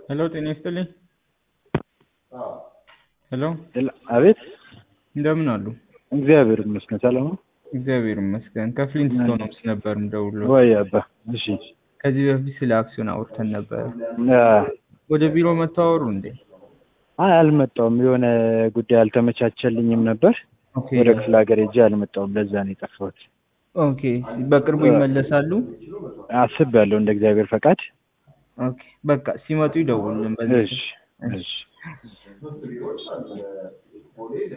ሄሎ ጤና ይስጥልኝ። ሄሎ አቤት እንደምን አሉ? እግዚአብሔር ይመስገን ሰላም ነው። እግዚአብሔር ይመስገን። ከፍሊንት ስቶን ሆምስ ነበር የምደውለው። ወይ አባ እሺ ከዚህ በፊት ስለ አክሲዮን አውርተን ነበር። አ፣ ወደ ቢሮ መተዋወሩ እንዴ? አይ አልመጣሁም። የሆነ ጉዳይ አልተመቻቸልኝም ነበር። ኦኬ ወደ ክፍለ ሀገር ሄጄ አልመጣሁም። ለዛ ነው የጠፋሁት። ኦኬ። በቅርቡ ይመለሳሉ? አስቤያለሁ እንደ እግዚአብሔር ፈቃድ። ኦኬ። በቃ ሲመጡ ይደውሉልን። በዚህ እሺ እሺ